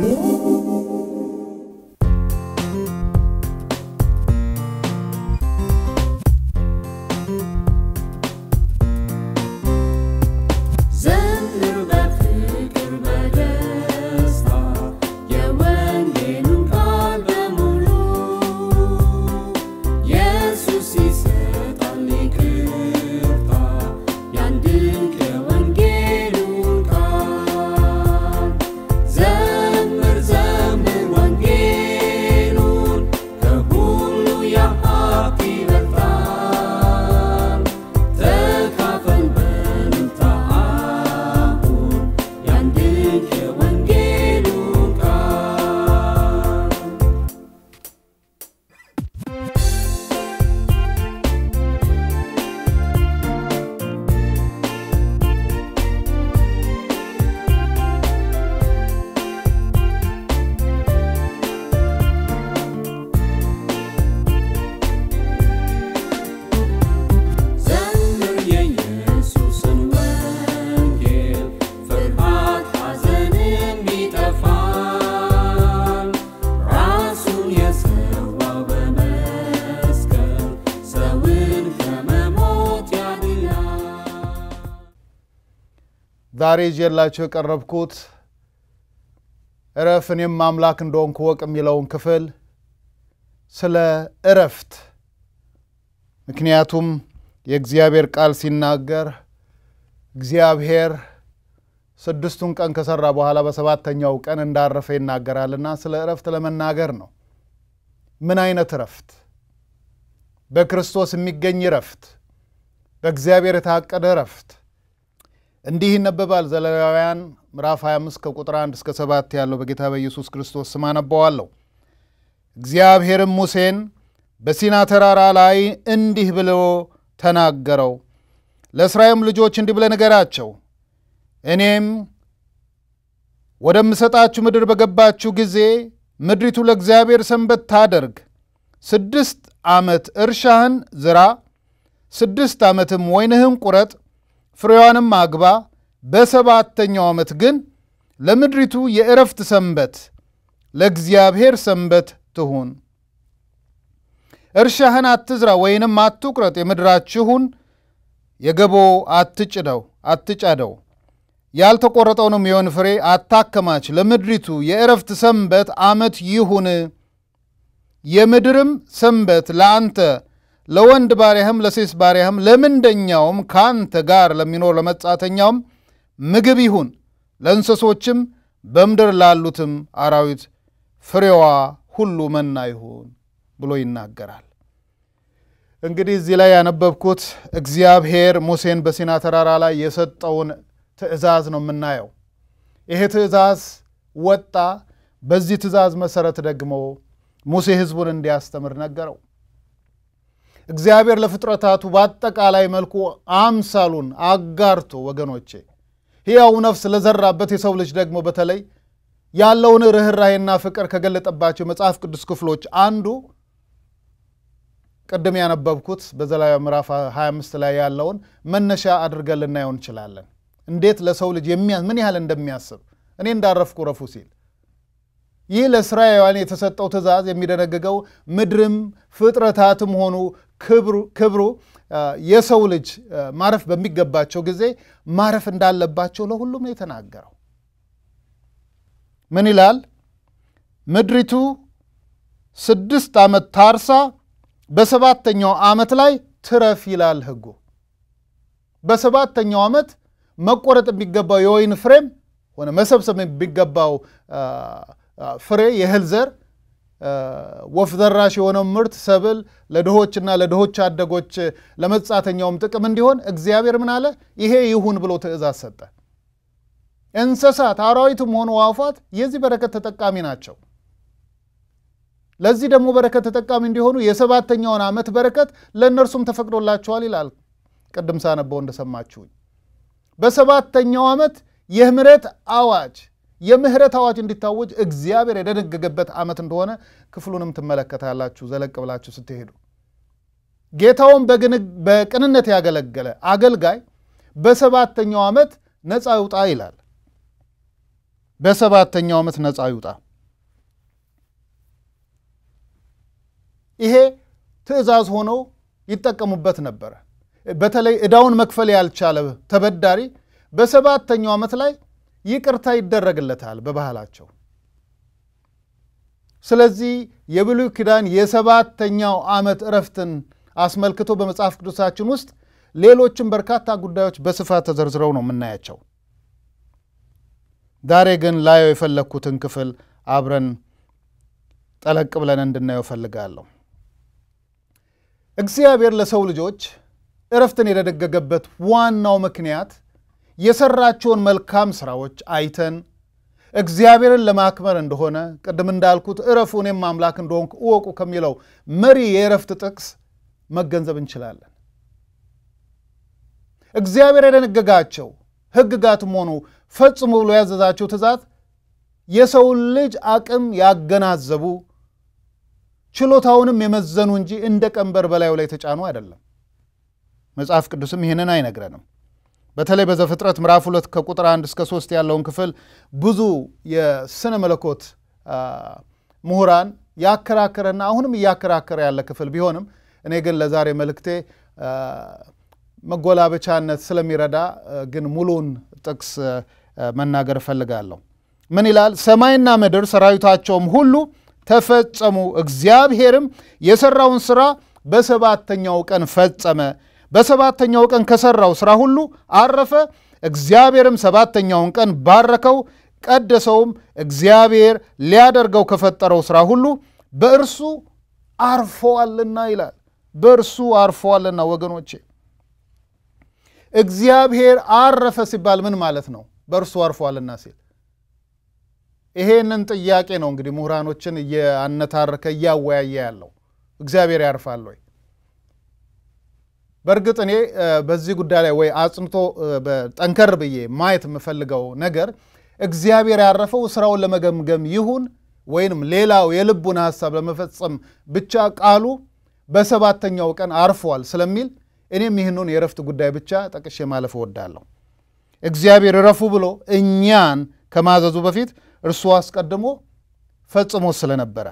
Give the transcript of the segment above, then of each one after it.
ዘምር በፍቅር በደስታ የወንጌሉን ቃል በሙሉ ኢየሱስ ይሰጣል ይቅርታ ያን ድንቅ የወንጌሉን ቃል ዘምር ዘምር ወንጌሉን ከሁሉ የሀብት ይበልጣል ተካፈል በእልልታ አሁን ያን ድንቅ የወንጌሉን ቃል ዘምር የኢየሱስን ወንጌል ፍርሃት ሐዘንም ይጠፋል ራሱን የሰዋው በመስቀል ሰውን ከመሞት ያድናል ዛሬ ይዤላችሁ የቀረብኩት እረፍ እኔም አምላክ እንደሆንኩ እወቅ የሚለውን ክፍል ስለ እረፍት ምክንያቱም የእግዚአብሔር ቃል ሲናገር እግዚአብሔር ስድስቱን ቀን ከሰራ በኋላ በሰባተኛው ቀን እንዳረፈ ይናገራልና ስለ እረፍት ለመናገር ነው። ምን አይነት እረፍት? በክርስቶስ የሚገኝ እረፍት፣ በእግዚአብሔር የታቀደ እረፍት። እንዲህ ይነበባል። ዘሌዋውያን ምዕራፍ 25 ከቁጥር 1 እስከ 7 ያለው በጌታ በኢየሱስ ክርስቶስ ስም አነበዋለሁ። እግዚአብሔርም ሙሴን በሲና ተራራ ላይ እንዲህ ብሎ ተናገረው። ለእስራኤልም ልጆች እንዲህ ብለህ ንገራቸው፣ እኔም ወደምሰጣችሁ ምድር በገባችሁ ጊዜ ምድሪቱ ለእግዚአብሔር ሰንበት ታደርግ። ስድስት ዓመት እርሻህን ዝራ፣ ስድስት ዓመትም ወይንህን ቁረጥ፣ ፍሬዋንም አግባ። በሰባተኛው ዓመት ግን ለምድሪቱ የእረፍት ሰንበት ለእግዚአብሔር ሰንበት ትሁን። እርሻህን አትዝራ ወይንም አትቁረጥ፣ የምድራችሁን የገቦ አትጭደው አትጫደው፣ ያልተቆረጠውንም የወይን ፍሬ አታከማች። ለምድሪቱ የእረፍት ሰንበት ዓመት ይሁን። የምድርም ሰንበት ለአንተ ለወንድ ባሪያህም ለሴት ባሪያህም ለምንደኛውም ከአንተ ጋር ለሚኖር ለመጻተኛውም ምግብ ይሁን። ለእንስሶችም በምድር ላሉትም አራዊት ፍሬዋ ሁሉ መና ይሁን ብሎ ይናገራል። እንግዲህ እዚህ ላይ ያነበብኩት እግዚአብሔር ሙሴን በሲና ተራራ ላይ የሰጠውን ትእዛዝ ነው የምናየው። ይሄ ትእዛዝ ወጣ። በዚህ ትእዛዝ መሰረት ደግሞ ሙሴ ሕዝቡን እንዲያስተምር ነገረው። እግዚአብሔር ለፍጥረታቱ በአጠቃላይ መልኩ አምሳሉን አጋርቶ ወገኖቼ ሕያው ነፍስ ለዘራበት የሰው ልጅ ደግሞ በተለይ ያለውን ርኅራሄና ፍቅር ከገለጠባቸው መጽሐፍ ቅዱስ ክፍሎች አንዱ ቅድም ያነበብኩት በዘሌዋውያን ምዕራፍ 25 ላይ ያለውን መነሻ አድርገን ልናየው እንችላለን። እንዴት ለሰው ልጅ ምን ያህል እንደሚያስብ እኔ እንዳረፍኩ ረፉ ሲል ይህ ለእስራኤላውያን የተሰጠው ትእዛዝ የሚደነግገው ምድርም ፍጥረታትም ሆኑ ክብሩ የሰው ልጅ ማረፍ በሚገባቸው ጊዜ ማረፍ እንዳለባቸው ለሁሉም ነው የተናገረው። ምን ይላል? ምድሪቱ ስድስት ዓመት ታርሳ በሰባተኛው ዓመት ላይ ትረፍ ይላል ሕጉ። በሰባተኛው ዓመት መቆረጥ የሚገባው የወይን ፍሬም ሆነ መሰብሰብ የሚገባው ፍሬ የእህል ዘር ወፍ ዘራሽ የሆነው ምርት ሰብል ለድሆችና ለድሆች አደጎች ለመጻተኛውም ጥቅም እንዲሆን እግዚአብሔር ምን አለ? ይሄ ይሁን ብሎ ትእዛዝ ሰጠ። እንስሳት አራዊትም ሆኑ አዕዋፋት የዚህ በረከት ተጠቃሚ ናቸው። ለዚህ ደግሞ በረከት ተጠቃሚ እንዲሆኑ የሰባተኛውን ዓመት በረከት ለእነርሱም ተፈቅዶላቸዋል ይላል። ቅድም ሳነበው እንደሰማችሁኝ በሰባተኛው ዓመት የምህረት አዋጅ የምህረት አዋጅ እንዲታወጅ እግዚአብሔር የደነገገበት ዓመት እንደሆነ ክፍሉንም ትመለከታላችሁ ዘለቅ ብላችሁ ስትሄዱ። ጌታውን በቅንነት ያገለገለ አገልጋይ በሰባተኛው ዓመት ነፃ ይውጣ ይላል። በሰባተኛው ዓመት ነፃ ይውጣ። ይሄ ትእዛዝ ሆኖ ይጠቀሙበት ነበረ። በተለይ ዕዳውን መክፈል ያልቻለ ተበዳሪ በሰባተኛው ዓመት ላይ ይቅርታ ይደረግለታል በባህላቸው። ስለዚህ የብሉይ ኪዳን የሰባተኛው ዓመት እረፍትን አስመልክቶ በመጽሐፍ ቅዱሳችን ውስጥ ሌሎችም በርካታ ጉዳዮች በስፋት ተዘርዝረው ነው የምናያቸው። ዛሬ ግን ላየው የፈለግኩትን ክፍል አብረን ጠለቅ ብለን እንድናየው እፈልጋለሁ። እግዚአብሔር ለሰው ልጆች እረፍትን የደነገገበት ዋናው ምክንያት የሰራቸውን መልካም ስራዎች አይተን እግዚአብሔርን ለማክበር እንደሆነ ቅድም እንዳልኩት እረፉ እኔም አምላክ እንደሆንኩ እወቁ ከሚለው መሪ የእረፍት ጥቅስ መገንዘብ እንችላለን። እግዚአብሔር የደነገጋቸው ሕግጋትም ሆኑ ፈጽሞ ብሎ ያዘዛቸው ትእዛዝ የሰውን ልጅ አቅም ያገናዘቡ ችሎታውንም የመዘኑ እንጂ እንደ ቀንበር በላዩ ላይ የተጫኑ አይደለም። መጽሐፍ ቅዱስም ይህንን አይነግረንም። በተለይ በዘፍጥረት ምዕራፍ ሁለት ከቁጥር አንድ እስከ ሶስት ያለውን ክፍል ብዙ የስነ መለኮት ምሁራን ያከራከረና አሁንም እያከራከረ ያለ ክፍል ቢሆንም እኔ ግን ለዛሬ መልእክቴ መጎላበቻነት ስለሚረዳ ግን ሙሉን ጥቅስ መናገር እፈልጋለሁ። ምን ይላል? ሰማይና ምድር ሰራዊታቸውም ሁሉ ተፈጸሙ፣ እግዚአብሔርም የሰራውን ስራ በሰባተኛው ቀን ፈጸመ። በሰባተኛው ቀን ከሰራው ስራ ሁሉ አረፈ። እግዚአብሔርም ሰባተኛውን ቀን ባረከው፣ ቀደሰውም። እግዚአብሔር ሊያደርገው ከፈጠረው ስራ ሁሉ በእርሱ አርፈዋልና ይላል። በእርሱ አርፈዋልና ወገኖቼ እግዚአብሔር አረፈ ሲባል ምን ማለት ነው? በእርሱ አርፏልና ሲል ይሄንን ጥያቄ ነው እንግዲህ ምሁራኖችን እያነታረከ እያወያየ ያለው እግዚአብሔር ያርፋል ወይ? በእርግጥ እኔ በዚህ ጉዳይ ላይ ወይ አጽንቶ ጠንከር ብዬ ማየት የምፈልገው ነገር እግዚአብሔር ያረፈው ስራውን ለመገምገም ይሁን ወይንም ሌላው የልቡን ሀሳብ ለመፈጸም ብቻ ቃሉ በሰባተኛው ቀን አርፏል ስለሚል እኔም ይህንን የእረፍት ጉዳይ ብቻ ጠቅሼ ማለፍ እወዳለሁ። እግዚአብሔር እረፉ ብሎ እኛን ከማዘዙ በፊት እርሱ አስቀድሞ ፈጽሞ ስለነበረ፣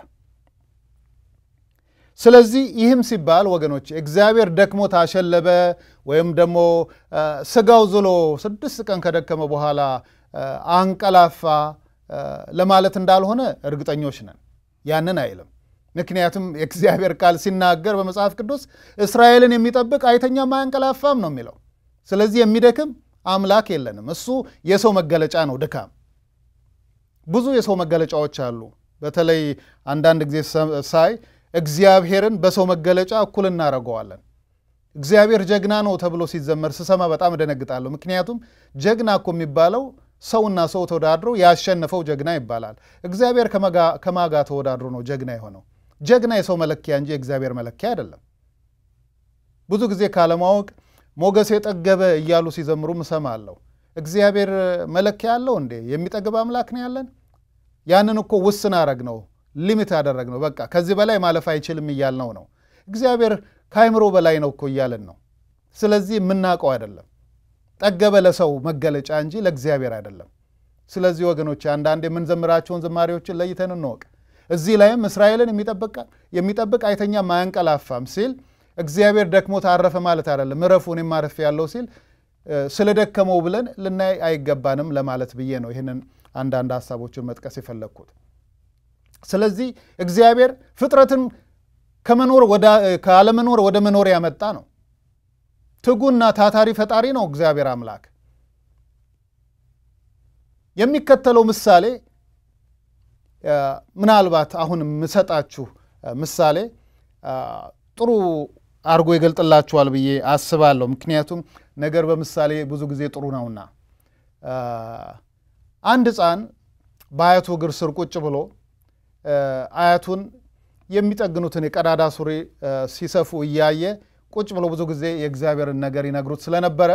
ስለዚህ ይህም ሲባል ወገኖች እግዚአብሔር ደክሞት አሸለበ ወይም ደግሞ ስጋው ዝሎ ስድስት ቀን ከደከመ በኋላ አንቀላፋ ለማለት እንዳልሆነ እርግጠኞች ነን። ያንን አይልም። ምክንያቱም የእግዚአብሔር ቃል ሲናገር በመጽሐፍ ቅዱስ እስራኤልን የሚጠብቅ አይተኛም አያንቀላፋም ነው የሚለው። ስለዚህ የሚደክም አምላክ የለንም። እሱ የሰው መገለጫ ነው ድካም። ብዙ የሰው መገለጫዎች አሉ። በተለይ አንዳንድ ጊዜ ሳይ እግዚአብሔርን በሰው መገለጫ እኩል እናደርገዋለን። እግዚአብሔር ጀግና ነው ተብሎ ሲዘመር ስሰማ በጣም እደነግጣለሁ። ምክንያቱም ጀግና እኮ የሚባለው ሰውና ሰው ተወዳድሮ ያሸነፈው ጀግና ይባላል። እግዚአብሔር ከማጋ ተወዳድሮ ነው ጀግና የሆነው። ጀግና የሰው መለኪያ እንጂ የእግዚአብሔር መለኪያ አይደለም። ብዙ ጊዜ ካለማወቅ ሞገስ የጠገበ እያሉ ሲዘምሩ እሰማለሁ። እግዚአብሔር መለኪያ አለው እንዴ? የሚጠግብ አምላክ ነው ያለን? ያንን እኮ ውስን አረግ ነው ሊሚት ያደረግ ነው። በቃ ከዚህ በላይ ማለፍ አይችልም እያልነው ነው። እግዚአብሔር ከአይምሮ በላይ ነው እኮ እያልን ነው። ስለዚህ የምናውቀው አይደለም። ጠገበ ለሰው መገለጫ እንጂ ለእግዚአብሔር አይደለም። ስለዚህ ወገኖች አንዳንድ የምንዘምራቸውን ዝማሬዎችን ለይተን እንወቅ። እዚህ ላይም እስራኤልን የሚጠብቅ አይተኛም አያንቀላፋም ሲል እግዚአብሔር ደክሞት አረፈ ማለት አይደለም። እረፉ እኔም አርፌ ያለው ሲል ስለደከመው ብለን ልናይ አይገባንም ለማለት ብዬ ነው ይህንን አንዳንድ ሀሳቦችን መጥቀስ የፈለግኩት። ስለዚህ እግዚአብሔር ፍጥረትን ከመኖር ካለመኖር ወደ መኖር ያመጣ ነው። ትጉና ታታሪ ፈጣሪ ነው እግዚአብሔር አምላክ። የሚከተለው ምሳሌ ምናልባት አሁን የምሰጣችሁ ምሳሌ ጥሩ አድርጎ ይገልጥላችኋል ብዬ አስባለሁ። ምክንያቱም ነገር በምሳሌ ብዙ ጊዜ ጥሩ ነውና። አንድ ሕፃን በአያቱ እግር ስር ቁጭ ብሎ አያቱን የሚጠግኑትን የቀዳዳ ሱሪ ሲሰፉ እያየ ቁጭ ብሎ ብዙ ጊዜ የእግዚአብሔርን ነገር ይነግሩት ስለነበረ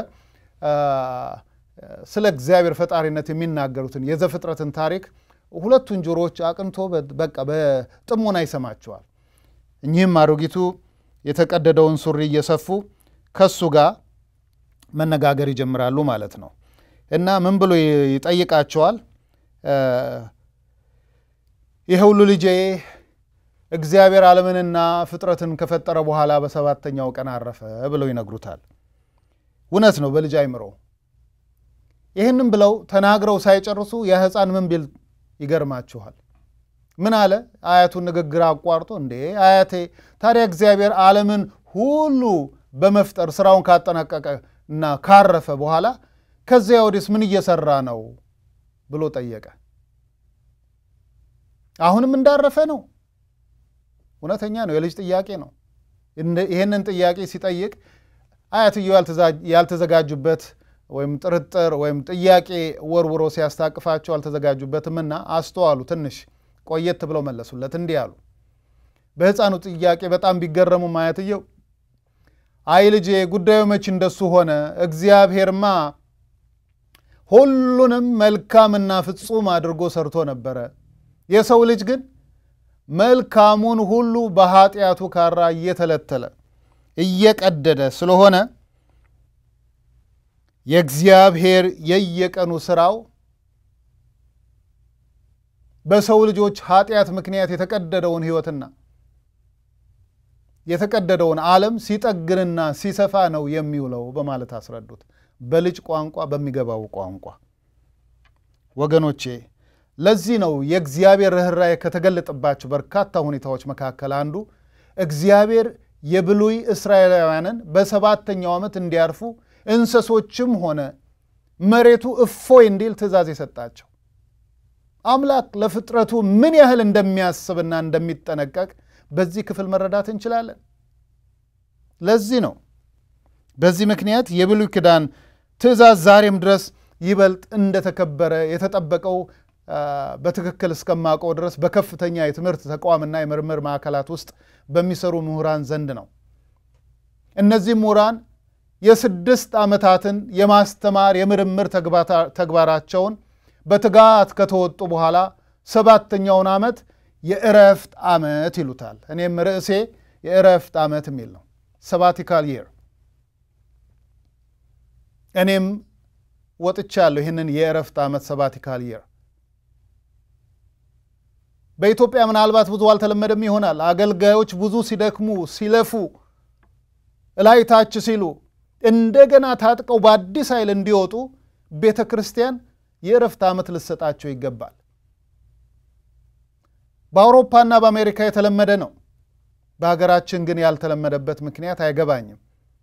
ስለ እግዚአብሔር ፈጣሪነት የሚናገሩትን የዘፍጥረትን ታሪክ ሁለቱን ጆሮዎች አቅንቶ በቃ በጥሞና ይሰማቸዋል። እኚህም አሮጊቱ የተቀደደውን ሱሪ እየሰፉ ከሱ ጋር መነጋገር ይጀምራሉ ማለት ነው። እና ምን ብሎ ይጠይቃቸዋል? ይህ ሁሉ ልጄ እግዚአብሔር ዓለምንና ፍጥረትን ከፈጠረ በኋላ በሰባተኛው ቀን አረፈ ብለው ይነግሩታል። እውነት ነው በልጅ አይምሮ። ይህንም ብለው ተናግረው ሳይጨርሱ ያ ሕፃን ምን ቢል ይገርማችኋል? ምን አለ? አያቱን ንግግር አቋርጦ እንዴ አያቴ፣ ታዲያ እግዚአብሔር ዓለምን ሁሉ በመፍጠር ስራውን ካጠናቀቀ እና ካረፈ በኋላ ከዚያ ወዲስ ምን እየሰራ ነው ብሎ ጠየቀ። አሁንም እንዳረፈ ነው። እውነተኛ ነው። የልጅ ጥያቄ ነው። ይህንን ጥያቄ ሲጠይቅ አያትየው ያልተዘጋጁበት ወይም ጥርጥር ወይም ጥያቄ ወርውሮ ሲያስታቅፋቸው አልተዘጋጁበትምና አስተዋሉ። ትንሽ ቆየት ብለው መለሱለት። እንዲህ አሉ። በሕፃኑ ጥያቄ በጣም ቢገረሙም አያትየው አይ ልጄ፣ ጉዳዩ መች እንደሱ ሆነ? እግዚአብሔርማ ሁሉንም መልካምና ፍጹም አድርጎ ሰርቶ ነበረ። የሰው ልጅ ግን መልካሙን ሁሉ በኃጢአቱ ካራ እየተለተለ እየቀደደ ስለሆነ የእግዚአብሔር የየቀኑ ስራው በሰው ልጆች ኃጢአት ምክንያት የተቀደደውን ሕይወትና የተቀደደውን ዓለም ሲጠግንና ሲሰፋ ነው የሚውለው በማለት አስረዱት። በልጅ ቋንቋ፣ በሚገባው ቋንቋ። ወገኖቼ ለዚህ ነው የእግዚአብሔር ርኅራኄ ከተገለጠባቸው በርካታ ሁኔታዎች መካከል አንዱ እግዚአብሔር የብሉይ እስራኤላውያንን በሰባተኛው ዓመት እንዲያርፉ እንስሶችም ሆነ መሬቱ እፎይ እንዲል ትእዛዝ የሰጣቸው። አምላክ ለፍጥረቱ ምን ያህል እንደሚያስብና እንደሚጠነቀቅ በዚህ ክፍል መረዳት እንችላለን። ለዚህ ነው በዚህ ምክንያት የብሉይ ኪዳን ትእዛዝ ዛሬም ድረስ ይበልጥ እንደተከበረ የተጠበቀው በትክክል እስከማውቀው ድረስ በከፍተኛ የትምህርት ተቋምና የምርምር ማዕከላት ውስጥ በሚሰሩ ምሁራን ዘንድ ነው። እነዚህ ምሁራን የስድስት ዓመታትን የማስተማር የምርምር ተግባራቸውን በትጋት ከተወጡ በኋላ ሰባተኛውን ዓመት የእረፍት ዓመት ይሉታል። እኔም ርዕሴ የእረፍት ዓመት የሚል ነው፣ ሰባቲካል ይር። እኔም ወጥቻለሁ ይህንን የእረፍት ዓመት ሰባቲካል ይር። በኢትዮጵያ ምናልባት ብዙ አልተለመደም ይሆናል። አገልጋዮች ብዙ ሲደክሙ ሲለፉ እላይ ታች ሲሉ እንደገና ታጥቀው በአዲስ ኃይል እንዲወጡ ቤተ ክርስቲያን የእረፍት ዓመት ልሰጣቸው ይገባል። በአውሮፓና በአሜሪካ የተለመደ ነው። በሀገራችን ግን ያልተለመደበት ምክንያት አይገባኝም።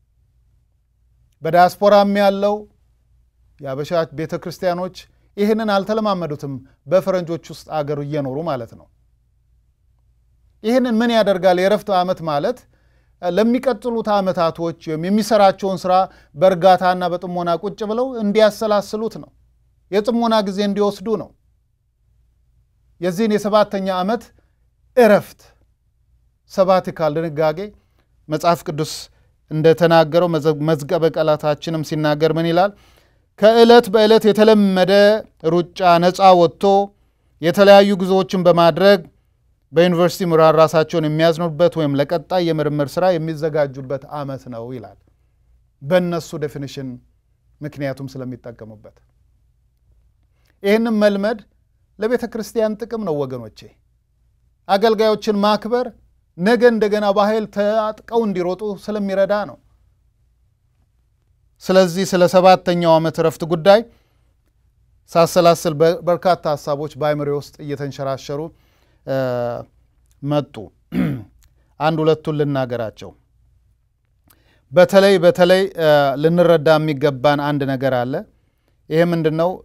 በዲያስፖራም ያለው የአበሻ ቤተ ክርስቲያኖች ይህንን አልተለማመዱትም። በፈረንጆች ውስጥ አገሩ እየኖሩ ማለት ነው። ይህንን ምን ያደርጋል? የእረፍት ዓመት ማለት ለሚቀጥሉት ዓመታቶች ወይም የሚሰራቸውን ስራ በእርጋታና በጥሞና ቁጭ ብለው እንዲያሰላስሉት ነው። የጥሞና ጊዜ እንዲወስዱ ነው። የዚህን የሰባተኛ ዓመት እረፍት ሰባቲካል ድንጋጌ መጽሐፍ ቅዱስ እንደተናገረው መዝገበ ቃላታችንም ሲናገር ምን ይላል? ከዕለት በዕለት የተለመደ ሩጫ ነፃ ወጥቶ የተለያዩ ጉዞዎችን በማድረግ በዩኒቨርሲቲ ምሁራን ራሳቸውን የሚያዝኑበት ወይም ለቀጣይ የምርምር ስራ የሚዘጋጁበት ዓመት ነው ይላል። በእነሱ ዴፊኒሽን ምክንያቱም ስለሚጠቀሙበት ይህንም መልመድ ለቤተ ክርስቲያን ጥቅም ነው ወገኖቼ። አገልጋዮችን ማክበር ነገ እንደገና በኃይል ታጥቀው እንዲሮጡ ስለሚረዳ ነው። ስለዚህ ስለ ሰባተኛው ዓመት እረፍት ጉዳይ ሳሰላስል በርካታ ሀሳቦች በአእምሮዬ ውስጥ እየተንሸራሸሩ መጡ። አንድ ሁለቱን ልናገራቸው። በተለይ በተለይ ልንረዳ የሚገባን አንድ ነገር አለ። ይሄ ምንድን ነው?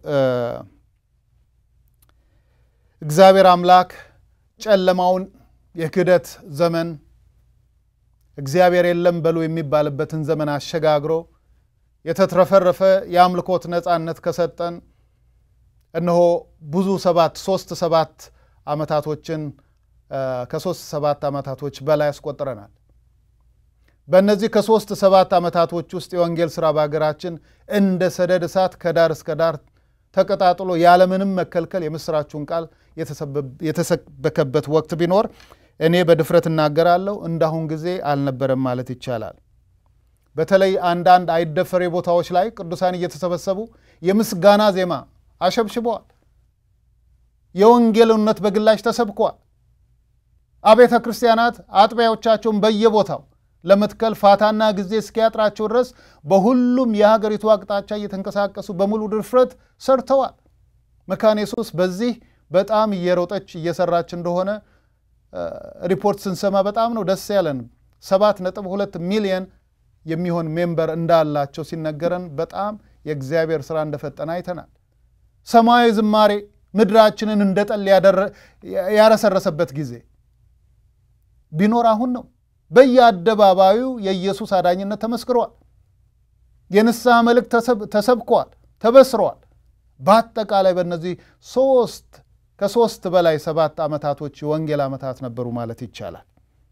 እግዚአብሔር አምላክ ጨለማውን የክህደት ዘመን እግዚአብሔር የለም በሉ የሚባልበትን ዘመን አሸጋግሮ የተትረፈረፈ የአምልኮት ነፃነት ከሰጠን እነሆ ብዙ ሰባት ሶስት ሰባት ዓመታቶችን ከሶስት ሰባት ዓመታቶች በላይ ያስቆጥረናል። በእነዚህ ከሶስት ሰባት ዓመታቶች ውስጥ የወንጌል ሥራ በሀገራችን እንደ ሰደድ እሳት ከዳር እስከ ዳር ተቀጣጥሎ ያለምንም መከልከል የምስራችሁን ቃል የተሰበከበት ወቅት ቢኖር እኔ በድፍረት እናገራለሁ እንዳሁን ጊዜ አልነበረም ማለት ይቻላል። በተለይ አንዳንድ አይደፈሬ ቦታዎች ላይ ቅዱሳን እየተሰበሰቡ የምስጋና ዜማ አሸብሽበዋል። የወንጌል እውነት በግላጭ ተሰብኳል። አብያተ ክርስቲያናት አጥቢያዎቻቸውን በየቦታው ለመትከል ፋታና ጊዜ እስኪያጥራቸው ድረስ በሁሉም የሀገሪቱ አቅጣጫ እየተንቀሳቀሱ በሙሉ ድፍረት ሰርተዋል። መካነ ኢየሱስ በዚህ በጣም እየሮጠች እየሰራች እንደሆነ ሪፖርት ስንሰማ በጣም ነው ደስ ያለን። ሰባት ነጥብ ሁለት ሚሊየን የሚሆን ሜምበር እንዳላቸው ሲነገረን በጣም የእግዚአብሔር ስራ እንደፈጠነ አይተናል። ሰማያዊ ዝማሬ ምድራችንን እንደ ጠል ያረሰረሰበት ጊዜ ቢኖር አሁን ነው። በየአደባባዩ የኢየሱስ አዳኝነት ተመስክሯል። የንስሐ መልእክት ተሰብኳል፣ ተበስሯል። በአጠቃላይ በእነዚህ ሶስት ከሶስት በላይ ሰባት ዓመታቶች የወንጌል ዓመታት ነበሩ ማለት ይቻላል።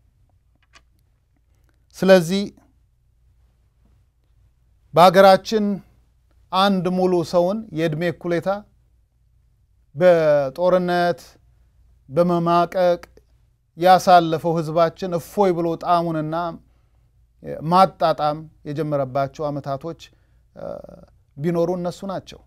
ስለዚህ በሀገራችን አንድ ሙሉ ሰውን የዕድሜ እኩሌታ በጦርነት በመማቀቅ ያሳለፈው ሕዝባችን እፎይ ብሎ ጣዕሙንና ማጣጣም የጀመረባቸው ዓመታቶች ቢኖሩ እነሱ ናቸው።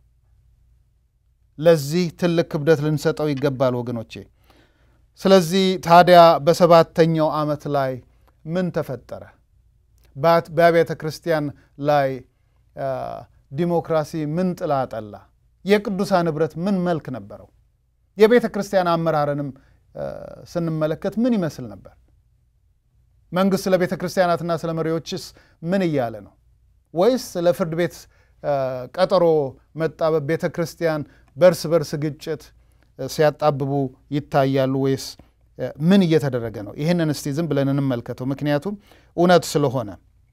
ለዚህ ትልቅ ክብደት ልንሰጠው ይገባል ወገኖቼ። ስለዚህ ታዲያ በሰባተኛው ዓመት ላይ ምን ተፈጠረ? በአብያተ ክርስቲያን ላይ ዲሞክራሲ ምን ጥላ ጠላ? የቅዱሳን ኅብረት ምን መልክ ነበረው? የቤተ ክርስቲያን አመራርንም ስንመለከት ምን ይመስል ነበር? መንግሥት ስለ ቤተ ክርስቲያናትና ስለ መሪዎችስ ምን እያለ ነው? ወይስ ስለ ፍርድ ቤት ቀጠሮ መጣበብ ቤተ ክርስቲያን በእርስ በርስ ግጭት ሲያጣብቡ ይታያሉ? ወይስ ምን እየተደረገ ነው? ይህንን እስቲ ዝም ብለን እንመልከተው፣ ምክንያቱም እውነት ስለሆነ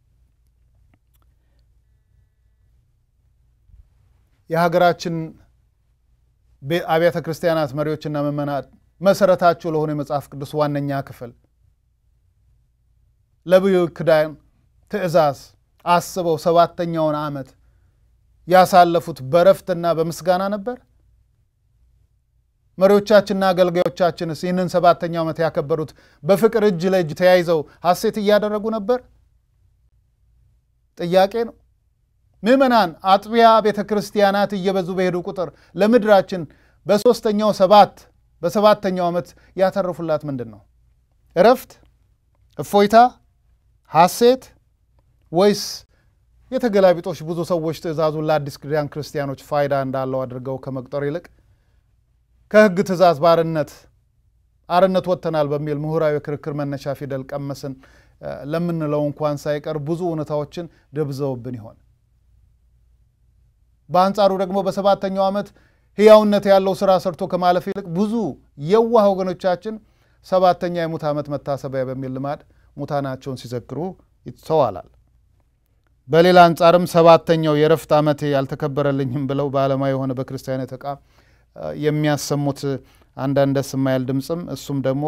የሀገራችን አብያተ ክርስቲያናት መሪዎችና ምዕመናን መሰረታቸው ለሆነ የመጽሐፍ ቅዱስ ዋነኛ ክፍል ለብሉይ ኪዳን ትእዛዝ አስበው ሰባተኛውን ዓመት ያሳለፉት በረፍትና በምስጋና ነበር። መሪዎቻችንና አገልጋዮቻችንስ ይህንን ሰባተኛው ዓመት ያከበሩት በፍቅር እጅ ለእጅ ተያይዘው ሐሴት እያደረጉ ነበር? ጥያቄ ነው። ምዕመናን አጥቢያ ቤተ ክርስቲያናት እየበዙ በሄዱ ቁጥር ለምድራችን በሦስተኛው ሰባት በሰባተኛው ዓመት ያተረፉላት ምንድን ነው? እረፍት፣ እፎይታ፣ ሐሴት ወይስ የተገላቢጦች ብዙ ሰዎች ትእዛዙን ለአዲስ ኪዳን ክርስቲያኖች ፋይዳ እንዳለው አድርገው ከመቁጠር ይልቅ ከሕግ ትእዛዝ ባርነት አርነት ወጥተናል በሚል ምሁራዊ ክርክር መነሻ ፊደል ቀመስን ለምንለው እንኳን ሳይቀር ብዙ እውነታዎችን ደብዘውብን ይሆን? በአንጻሩ ደግሞ በሰባተኛው ዓመት ሕያውነት ያለው ሥራ ሰርቶ ከማለፍ ይልቅ ብዙ የዋህ ወገኖቻችን ሰባተኛ የሙት ዓመት መታሰቢያ በሚል ልማድ ሙታናቸውን ሲዘክሩ ይስተዋላል። በሌላ አንጻርም ሰባተኛው የእረፍት ዓመቴ ያልተከበረልኝም ብለው በዓለማዊ የሆነ በክርስቲያን ተቋም የሚያሰሙት አንዳንድ ደስ የማይል ድምፅም እሱም ደግሞ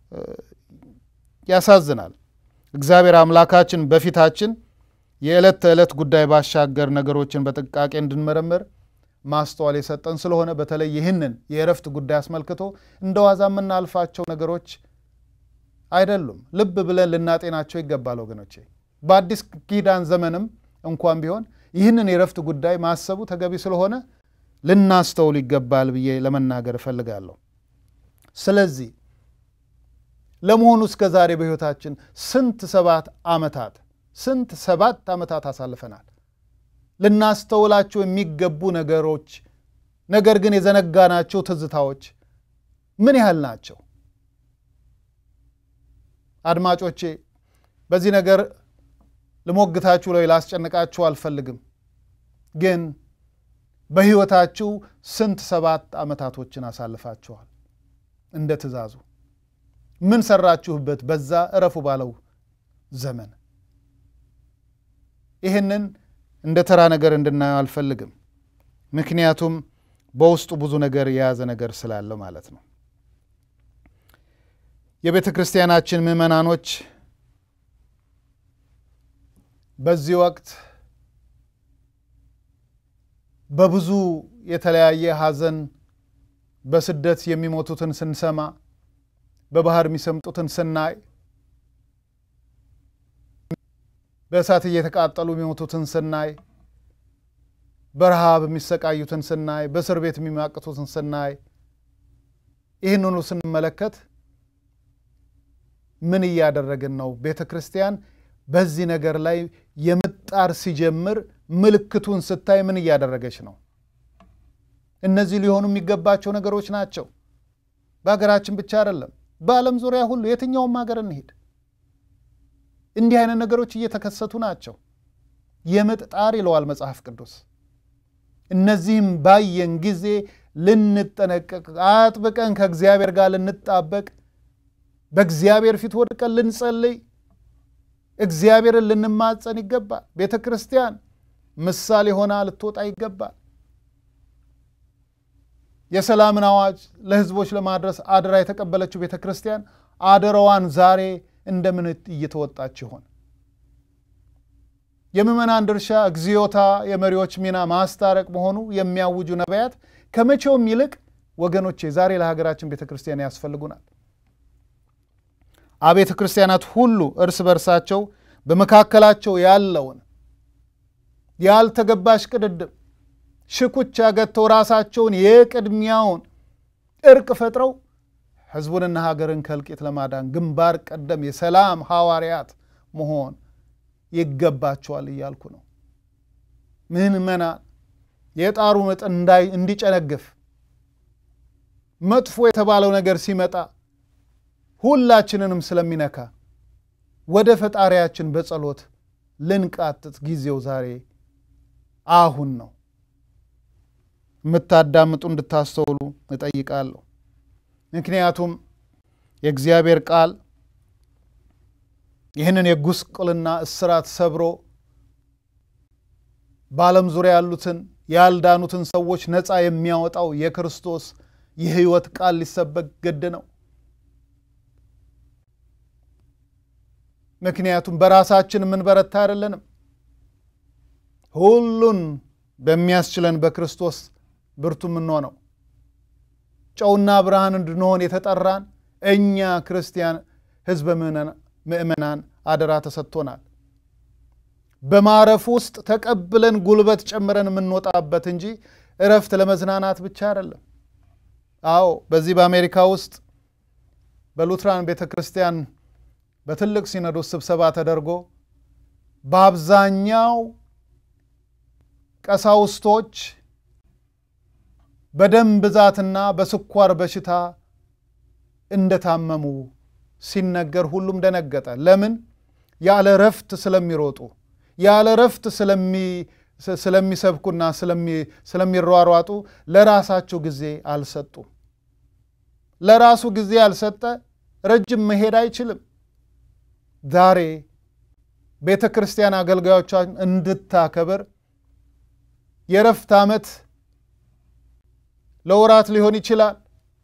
ያሳዝናል። እግዚአብሔር አምላካችን በፊታችን የዕለት ተዕለት ጉዳይ ባሻገር ነገሮችን በጥንቃቄ እንድንመረምር ማስተዋል የሰጠን ስለሆነ በተለይ ይህንን የእረፍት ጉዳይ አስመልክቶ እንደ ዋዛ የምናልፋቸው ነገሮች አይደሉም። ልብ ብለን ልናጤናቸው ይገባል ወገኖቼ። በአዲስ ኪዳን ዘመንም እንኳን ቢሆን ይህንን የእረፍት ጉዳይ ማሰቡ ተገቢ ስለሆነ ልናስተውል ይገባል ብዬ ለመናገር እፈልጋለሁ። ስለዚህ ለመሆኑ እስከ ዛሬ በሕይወታችን ስንት ሰባት ዓመታት ስንት ሰባት ዓመታት አሳልፈናል? ልናስተውላቸው የሚገቡ ነገሮች ነገር ግን የዘነጋናቸው ትዝታዎች ምን ያህል ናቸው? አድማጮቼ በዚህ ነገር ልሞግታችሁ ላይ ላስጨንቃችሁ አልፈልግም። ግን በሕይወታችሁ ስንት ሰባት ዓመታቶችን አሳልፋችኋል? እንደ ትእዛዙ ምን ሰራችሁበት? በዛ እረፉ ባለው ዘመን ይህንን እንደ ተራ ነገር እንድናየው አልፈልግም። ምክንያቱም በውስጡ ብዙ ነገር የያዘ ነገር ስላለው ማለት ነው። የቤተ ክርስቲያናችን ምዕመናኖች በዚህ ወቅት በብዙ የተለያየ ሐዘን በስደት የሚሞቱትን ስንሰማ፣ በባህር የሚሰምጡትን ስናይ፣ በእሳት እየተቃጠሉ የሚሞቱትን ስናይ፣ በረሃብ የሚሰቃዩትን ስናይ፣ በእስር ቤት የሚማቅቱትን ስናይ፣ ይህንኑ ስንመለከት ምን እያደረግን ነው? ቤተ ክርስቲያን በዚህ ነገር ላይ የምጣር ሲጀምር ምልክቱን ስታይ ምን እያደረገች ነው? እነዚህ ሊሆኑ የሚገባቸው ነገሮች ናቸው። በሀገራችን ብቻ አይደለም፣ በዓለም ዙሪያ ሁሉ የትኛውም ሀገር እንሄድ እንዲህ አይነት ነገሮች እየተከሰቱ ናቸው። የምጥ ጣር ይለዋል መጽሐፍ ቅዱስ። እነዚህም ባየን ጊዜ ልንጠነቀቅ፣ አጥብቀን ከእግዚአብሔር ጋር ልንጣበቅ፣ በእግዚአብሔር ፊት ወድቀን ልንጸልይ፣ እግዚአብሔርን ልንማጸን ይገባል። ቤተ ክርስቲያን ምሳሌ ሆና ልትወጣ ይገባል። የሰላምን አዋጅ ለሕዝቦች ለማድረስ አደራ የተቀበለችው ቤተ ክርስቲያን አደራዋን ዛሬ እንደምን እየተወጣች ይሆን? የምዕመናን ድርሻ እግዚኦታ፣ የመሪዎች ሚና ማስታረቅ መሆኑ የሚያውጁ ነቢያት ከመቼውም ይልቅ ወገኖቼ ዛሬ ለሀገራችን ቤተ ክርስቲያን ያስፈልጉናል። አብያተ ክርስቲያናት ሁሉ እርስ በርሳቸው በመካከላቸው ያለውን ያልተገባሽ ቅድድም ሽኩቻ ገጥተው ራሳቸውን የቅድሚያውን እርቅ ፈጥረው ሕዝቡንና ሀገርን ከእልቂት ለማዳን ግንባር ቀደም የሰላም ሐዋርያት መሆን ይገባቸዋል እያልኩ ነው። ምዕመናን የጣሩ መጠን እንዲጨነግፍ መጥፎ የተባለው ነገር ሲመጣ ሁላችንንም ስለሚነካ ወደ ፈጣሪያችን በጸሎት ልንቃጥት ጊዜው ዛሬ አሁን ነው። የምታዳምጡ እንድታስተውሉ እጠይቃለሁ። ምክንያቱም የእግዚአብሔር ቃል ይህንን የጉስቁልና እስራት ሰብሮ በዓለም ዙሪያ ያሉትን ያልዳኑትን ሰዎች ነፃ የሚያወጣው የክርስቶስ የሕይወት ቃል ሊሰበክ ግድ ነው። ምክንያቱም በራሳችን የምንበረታ አይደለንም። ሁሉን በሚያስችለን በክርስቶስ ብርቱ የምንሆነው ጨውና ብርሃን እንድንሆን የተጠራን እኛ ክርስቲያን ሕዝበ ምእመናን አደራ ተሰጥቶናል። በማረፍ ውስጥ ተቀብለን ጉልበት ጨምረን የምንወጣበት እንጂ እረፍት ለመዝናናት ብቻ አይደለም። አዎ በዚህ በአሜሪካ ውስጥ በሉትራን ቤተ ክርስቲያን በትልቅ ሲኖዶስ ስብሰባ ተደርጎ በአብዛኛው ቀሳውስቶች በደም ብዛትና በስኳር በሽታ እንደታመሙ ሲነገር ሁሉም ደነገጠ። ለምን? ያለ ረፍት ስለሚሮጡ ያለ ረፍት ስለሚሰብኩና ስለሚሯሯጡ ለራሳቸው ጊዜ አልሰጡም። ለራሱ ጊዜ ያልሰጠ ረጅም መሄድ አይችልም። ዛሬ ቤተ ክርስቲያን አገልጋዮቿን እንድታከብር የረፍት ዓመት ለወራት ሊሆን ይችላል።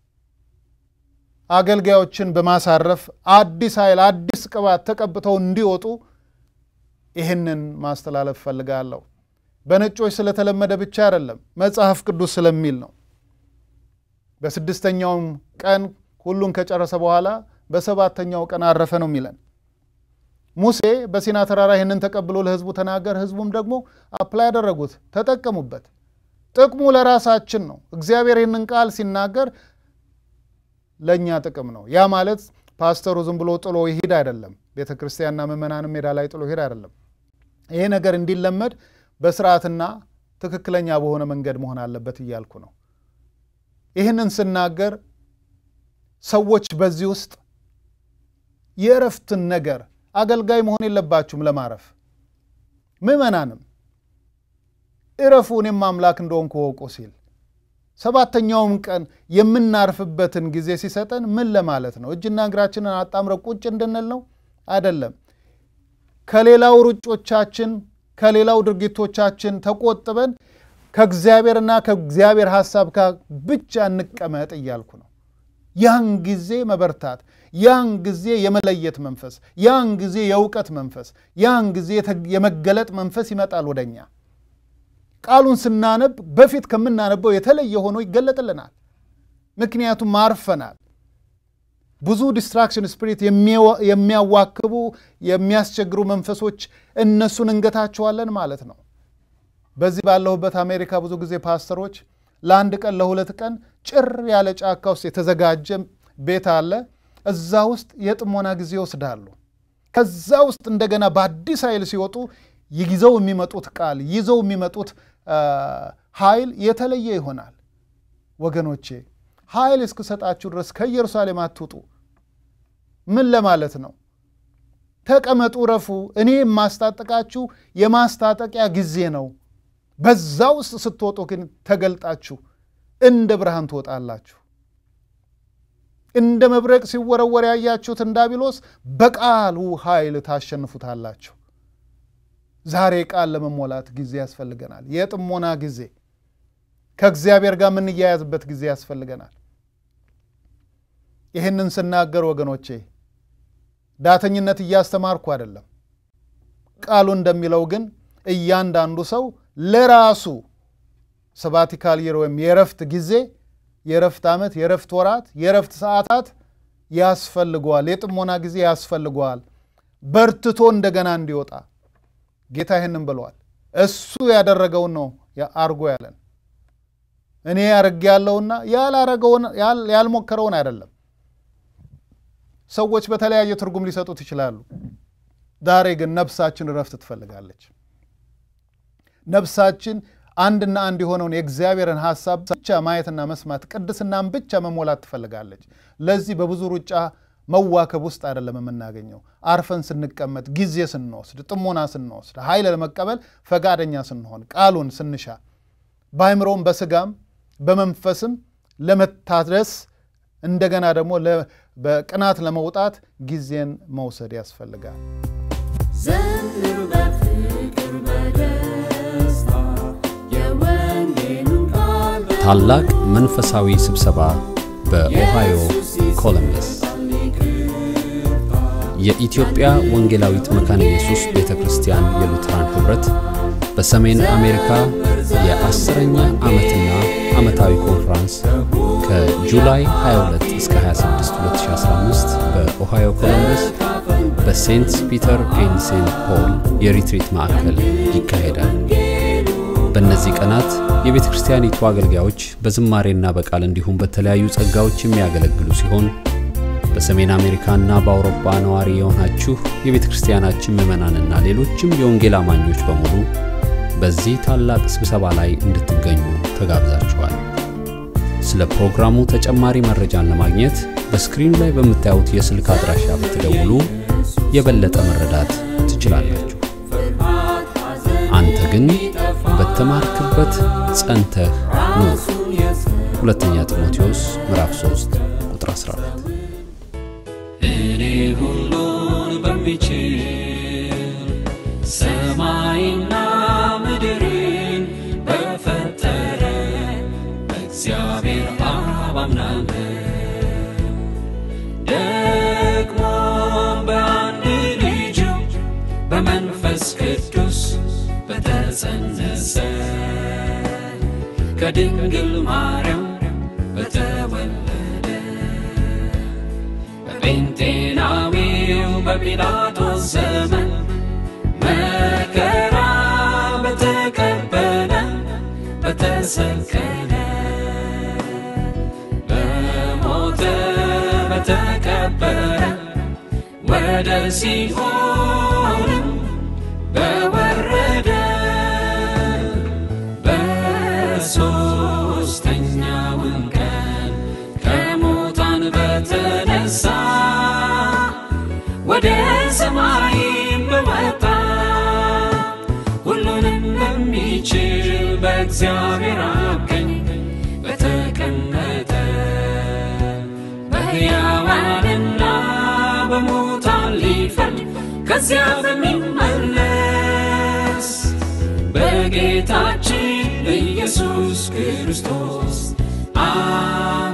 አገልጋዮችን በማሳረፍ አዲስ ኃይል፣ አዲስ ቅባት ተቀብተው እንዲወጡ ይህንን ማስተላለፍ ፈልጋለሁ። በነጮች ስለተለመደ ብቻ አይደለም፣ መጽሐፍ ቅዱስ ስለሚል ነው። በስድስተኛውም ቀን ሁሉን ከጨረሰ በኋላ በሰባተኛው ቀን አረፈ ነው የሚለን። ሙሴ በሲና ተራራ ይህንን ተቀብሎ ለሕዝቡ ተናገር። ሕዝቡም ደግሞ አፕላይ ያደረጉት ተጠቀሙበት። ጥቅሙ ለራሳችን ነው። እግዚአብሔር ይህንን ቃል ሲናገር ለእኛ ጥቅም ነው። ያ ማለት ፓስተሩ ዝም ብሎ ጥሎ ይሄድ አይደለም። ቤተ ክርስቲያንና ምዕመናንም ሜዳ ላይ ጥሎ ይሄድ አይደለም። ይሄ ነገር እንዲለመድ በስርዓትና ትክክለኛ በሆነ መንገድ መሆን አለበት እያልኩ ነው። ይህንን ስናገር ሰዎች በዚህ ውስጥ የእረፍትን ነገር አገልጋይ መሆን የለባችሁም ለማረፍ ምዕመናንም እረፉ እኔም አምላክ እንደሆንኩ እወቁ ሲል ሰባተኛውም ቀን የምናርፍበትን ጊዜ ሲሰጠን ምን ለማለት ነው? እጅና እግራችንን አጣምረን ቁጭ እንድንል ነው? አይደለም። ከሌላው ሩጮቻችን ከሌላው ድርጊቶቻችን ተቆጥበን ከእግዚአብሔርና ከእግዚአብሔር ሐሳብ ጋር ብቻ እንቀመጥ እያልኩ ነው። ያን ጊዜ መበርታት፣ ያን ጊዜ የመለየት መንፈስ፣ ያን ጊዜ የእውቀት መንፈስ፣ ያን ጊዜ የመገለጥ መንፈስ ይመጣል ወደኛ። ቃሉን ስናነብ በፊት ከምናነበው የተለየ ሆኖ ይገለጥልናል። ምክንያቱም አርፈናል። ብዙ ዲስትራክሽን ስፒሪት የሚያዋክቡ የሚያስቸግሩ መንፈሶች እነሱን እንገታቸዋለን ማለት ነው። በዚህ ባለሁበት አሜሪካ ብዙ ጊዜ ፓስተሮች ለአንድ ቀን ለሁለት ቀን ጭር ያለ ጫካ ውስጥ የተዘጋጀ ቤት አለ። እዛ ውስጥ የጥሞና ጊዜ ይወስዳሉ። ከዛ ውስጥ እንደገና በአዲስ ኃይል ሲወጡ ይዘው የሚመጡት ቃል ይዘው የሚመጡት ኃይል የተለየ ይሆናል። ወገኖቼ ኃይል እስክሰጣችሁ ድረስ ከኢየሩሳሌም አትውጡ። ምን ለማለት ነው? ተቀመጡ፣ ረፉ። እኔ የማስታጠቃችሁ የማስታጠቂያ ጊዜ ነው። በዛ ውስጥ ስትወጡ ግን ተገልጣችሁ እንደ ብርሃን ትወጣላችሁ። እንደ መብረቅ ሲወረወር ያያችሁትን ዲያብሎስ በቃሉ ኃይል ታሸንፉታላችሁ። ዛሬ ቃል ለመሞላት ጊዜ ያስፈልገናል። የጥሞና ጊዜ፣ ከእግዚአብሔር ጋር የምንያያዝበት ጊዜ ያስፈልገናል። ይህንን ስናገር ወገኖቼ ዳተኝነት እያስተማርኩ አይደለም። ቃሉ እንደሚለው ግን እያንዳንዱ ሰው ለራሱ ሰባቲካል ይር ወይም የረፍት ጊዜ፣ የረፍት ዓመት፣ የረፍት ወራት፣ የረፍት ሰዓታት ያስፈልገዋል። የጥሞና ጊዜ ያስፈልገዋል። በርትቶ እንደገና እንዲወጣ ጌታ ይህንን ብለዋል። እሱ ያደረገውን ነው አርጎ ያለን። እኔ ያርግ ያለውና ያላረገውን ያልሞከረውን አይደለም። ሰዎች በተለያየ ትርጉም ሊሰጡት ይችላሉ። ዛሬ ግን ነፍሳችን እረፍት ትፈልጋለች። ነፍሳችን አንድና አንድ የሆነውን የእግዚአብሔርን ሐሳብ ብቻ ማየትና መስማት፣ ቅድስናን ብቻ መሞላት ትፈልጋለች። ለዚህ በብዙ ሩጫ መዋከብ ውስጥ አይደለም የምናገኘው። አርፈን ስንቀመጥ፣ ጊዜ ስንወስድ፣ ጥሞና ስንወስድ፣ ኃይል ለመቀበል ፈቃደኛ ስንሆን፣ ቃሉን ስንሻ፣ በአይምሮም በስጋም በመንፈስም ለመታደስ እንደገና ደግሞ በቅናት ለመውጣት ጊዜን መውሰድ ያስፈልጋል። ዘምር በፍቅር በደስታ የወንጌሉን ቃል ታላቅ መንፈሳዊ ስብሰባ በኦሃዮ ኮሎምበስ የኢትዮጵያ ወንጌላዊት መካነ ኢየሱስ ቤተ ክርስቲያን የሉትራን ኅብረት በሰሜን አሜሪካ የአስረኛ ዓመትና ዓመታዊ ኮንፍራንስ ከጁላይ 22 እስከ 26 2015 በኦሃዮ ኮሎምበስ በሴንት ፒተር ኤንድ ሴንት ፖል የሪትሪት ማዕከል ይካሄዳል። በእነዚህ ቀናት የቤተ ክርስቲያኒቱ አገልጋዮች በዝማሬና በቃል እንዲሁም በተለያዩ ጸጋዎች የሚያገለግሉ ሲሆን በሰሜን አሜሪካና በአውሮፓ ነዋሪ የሆናችሁ የቤተ ክርስቲያናችን ምዕመናንና ሌሎችም የወንጌል አማኞች በሙሉ በዚህ ታላቅ ስብሰባ ላይ እንድትገኙ ተጋብዛችኋል። ስለ ፕሮግራሙ ተጨማሪ መረጃን ለማግኘት በስክሪኑ ላይ በምታዩት የስልክ አድራሻ ብትደውሉ የበለጠ መረዳት ትችላላችሁ። አንተ ግን በተማርክበት ጸንተህ ኑር። ሁለተኛ ጢሞቴዎስ ምዕራፍ 3 ቁጥር 12 እኔ ሁሉን በሚችል ሰማይና ምድርን በፈጠረ በእግዚአብሔር አብ አምናለሁ። ደግሞ በአንድ ልጁ በመንፈስ ቅዱስ በተጸነሰ ከድንግል ማርያም በተወለደ በጴንጤናዊው በጲላጦስ ዘመን መከራ በተቀበለ በተሰቀለ በሞተ በተቀበረ ወደ ሲኦልም በወረደ በሦስተኛውም ቀን ከሙታን በተነሳ ወደ ሰማይም በወጣ ሁሉንም በሚችል በእግዚአብሔር አብ ቀኝ በተቀመጠ በሕያዋንና በሙታን ሊፈርድ ከዚያ በሚመለስ በጌታችን በኢየሱስ ክርስቶስ አ